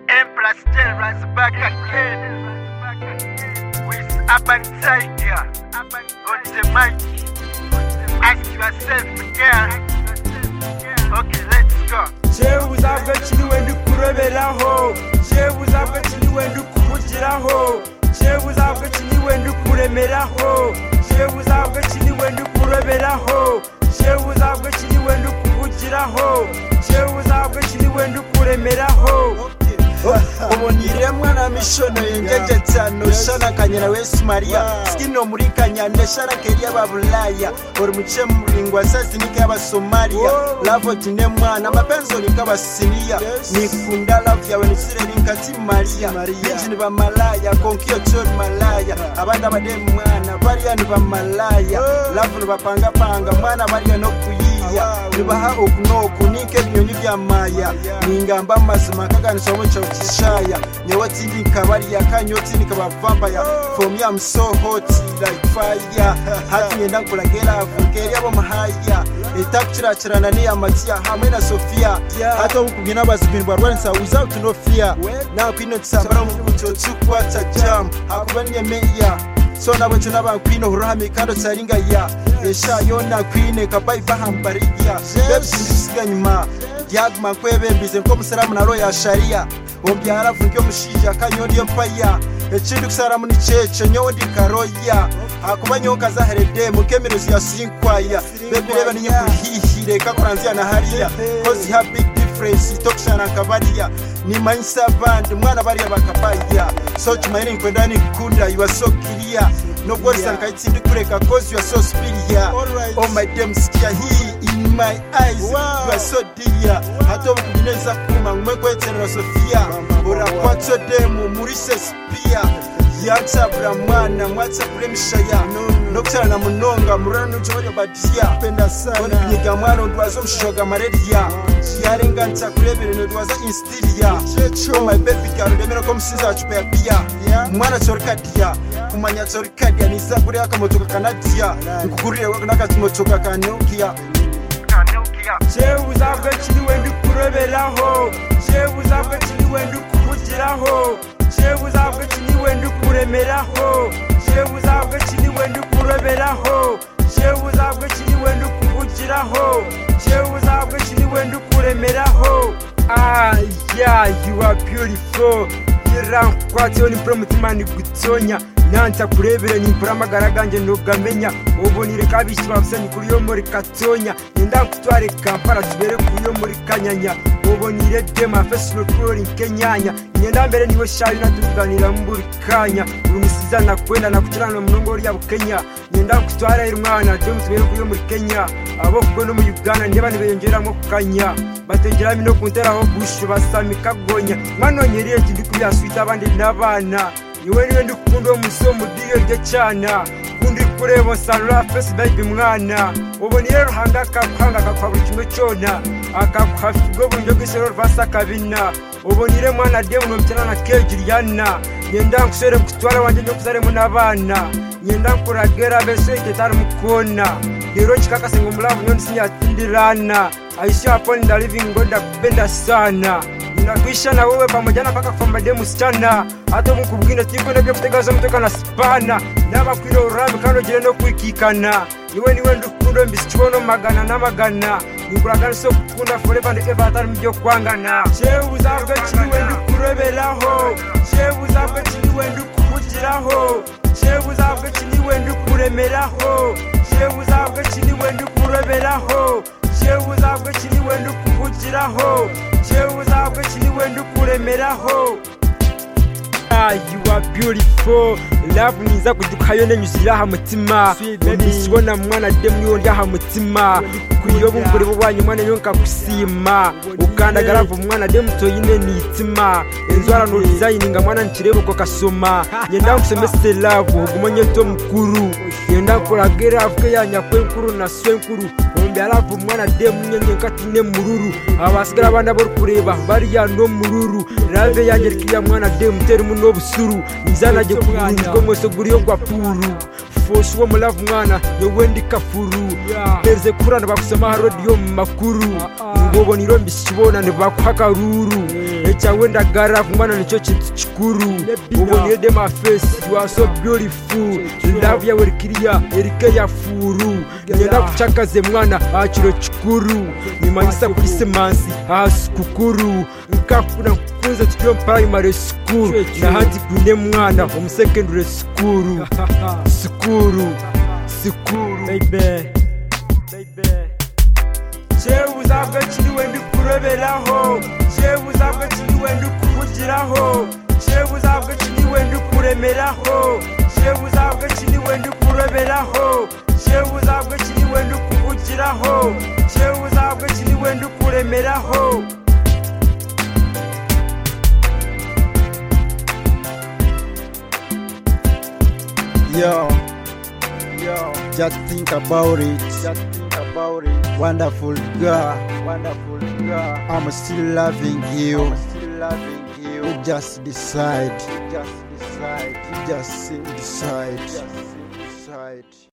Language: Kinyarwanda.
still rise back again. With Urban Tiger on the mic. Ask yourself again. Okay, let's go. jewe uzabwaciri wenda ukureberaho jewe uzabwaciri wenda ukuvugiraho jewe uzabwaciri wenda ukuremeraho jewe uzabwaciri wenda ukureberaho jewe uzabwaciri wenda ukuvugiraho jewe uzabwaciri wenda ukuremeraho ubu niremwa na mishono yengegetsa noshana kanyana wesi mariya sikino muri kanyanda sharakeri y'ababulaya uri muce muringwa sazinika y'abasomaliya lavo tinemwana mapenzoni nk'abasiriya nikunda lavu yawe nisirerinka timariya binji ni bamalaya konkiyo cyo ni malaya abana bademu mwana bariya ni bamalaya lavu nibapangapanga mwana bariya no kuyiya nibaha okunoku nike ebinyonyi bya maya ningamba mazima kaganisha womuco kishaya nyewe tindika bariya kanyo tindika bavampaya from ya msohoti like fire hati ngenda nkulagera avugeri abomahaya itakukirakirana niya matiya hamwe na sofiya hata wukubwina bazibindwa rwanisa without no fear nakwino tisambara mukuto tukwata jam hakuba niyemeya so nabo nco n'abakwino horohame kandi otsaringa ya eshayo nakwine kabai bahambariya bebisindisiga nyuma ryaguma kwebembize nk'omusiramu na roya shariya ombyara vunge omushiija kanyoni empaya ekindi kusaramu ni kyekyo nyowe ndikaroya akuba nyowe nkazaherede mukemirezo ya sinkwaya bebirebe niyo kuhihire kakoranziya na hariya kozi ha big difference tokushana nkabariya nimanyisa abandi mwana bariya bakabaya so kimayire nkwenda nikunda yuwa so kiriya nubwo risankaitsi ndikureka kozi yuwa so spiriya Alright. oh my damn sikia hii in my eyes you are so dear hata ubukuneza kuma ngumwe kwetserera sofia urakwatso demu muri sespia yatsabura mwana mwatsabure mishaya nokutarana munonga murana nuchovarya badiya Penda sana. nyika mwana ndwazo mushoga mareriya yarenganisa kurebere nodwaza instiriya oh my baby girl remera ko musiza achupeya mwana chorikadiya kumanya chorikadiya nisakure akamotoka kanadiya nkugurire wakanakatimotoka kanukiya Kanukia. jewe uzabwaciri wenda ukureberaho jewe uzabwaciri wenda ukuvugiraho jewe uzabwaciri wenda ukuremeraho jewe uzabwaciri wenda ukureberaho jewe uzabwaciri wenda ukuvugiraho jewe uzabwaciri wenda ukuremeraho ah yeah you are beautiful yerakwatiyo nimpura umutima nigutonya nanza kurebere nimpura amagara ganjye ntugamenya ubonire kabishi babusanyi kuri yo muri katonya nenda nkutware kampala tubere kuri yo muri kanyanya ubonire dema fesilo kurori nkenyanya ngenda mbere niwe shayo natuganira mburi kanya uri musiza nakwenda nakukiranira munongo rya bukenya ngenda nkutware irumwana dema tubere kuri yo muri kenya abo kuko no mu uganda nteba ntibeyongeramo kanya batengera mino kunteraho gushi basamika gonya mwanonyeriye nti ndikubyaswita abandi n'abana niwe niwe ndikukunda omusi omudiyo rye cyana kundi kureba osanura fesi bayibi mwana ubonire ruhanga akakuhanga akakuha buri kimwe cyona akakuha figo buryo bw'isoro rwasa kabina ubonire mwana diye munobyana na keji ryana ngenda nkushere kutwara wanjye nyo kuzaremo n'abana ngenda nkuragera bese itetari mukona rero chikakase ngomulavu nyoni sinyatindirana aishaponi ndalivingoda kupenda sana ninakuisha na wewe pamoja na paka kufamba demu msichana hata mukubwina tikunebya kutegaza mutoka na sipana navakwira urami kano jireno kuikikana iwe niwe ndikundo mbisichiwono magana na magana nikulaganiso kukunda forepa ndekeva hatari mjo kwangana jewe uzabwe chiliwe ndikureberaho jewe uzabwe chiliwe ndikuvugiraho jewe uzabwe chiliwe ndikuremeraho jewe uzabwe chiliwe ndikureberaho jewe uzabwe chiliwe ndikuvugiraho jewe uzabwe chiliwe ndikuremeraho Ah, you are beautiful love niza kudukayo nenyuzira aha mutima nisibona mwana de mwiwo ndi aha mutima kuyo bumvuribo bwanyu mwana yo nkakusima ukandagaravu mwana de mutoyine nitima inzwara nurizayininga mwana nkireba uko kasoma ngenda nkusomese love huguma nyeto mukuru ngenda nkuragera avuge yanyakwe nkuru na swe nkuru ubyaravu mwana de munyenye nkatine mururu abasigara abana bo kureba bariya no mururu rave yanjye rikiya mwana de mutera muno busuru nizanajye kugurirwa mwese guriyo gwa puru foshi wo mulavu mwana yowe ndi kafuru pereze kurana bakusema harodiyo mu makuru ngobona iro mbisikibona ntibakuha akaruru ecyawe ndagara kumwana nicyo kintu kikuru uboneye dema fesi you are so beautiful love yawe rikiriya erike ya furu ngenda kucakaze mwana aha kiro kikuru nyuma y'isa kuri semansi aha sikukuru nkakuna nkukunze tukiyo primary school nahandi kune mwana omu secondary school sikuru sikuru baby baby jewe uzabwa kiriwe ndi kuroberaho jewe uzabwa kiriwe ndi kuvugiraho jewe uzabwa kiriwe ndi kuremeraho jewe uzabwa kiriwe ndi kuroberaho jewe uzabwa kiriwe ndi kuvugiraho jewe uzabwa kiriwe ndi kuremeraho Yo, yo, just think about it. Just think about it. Wonderful girl, wonderful girl. I'm still loving you. I'm still loving you. You just decide. You just decide. You just decide. You just decide.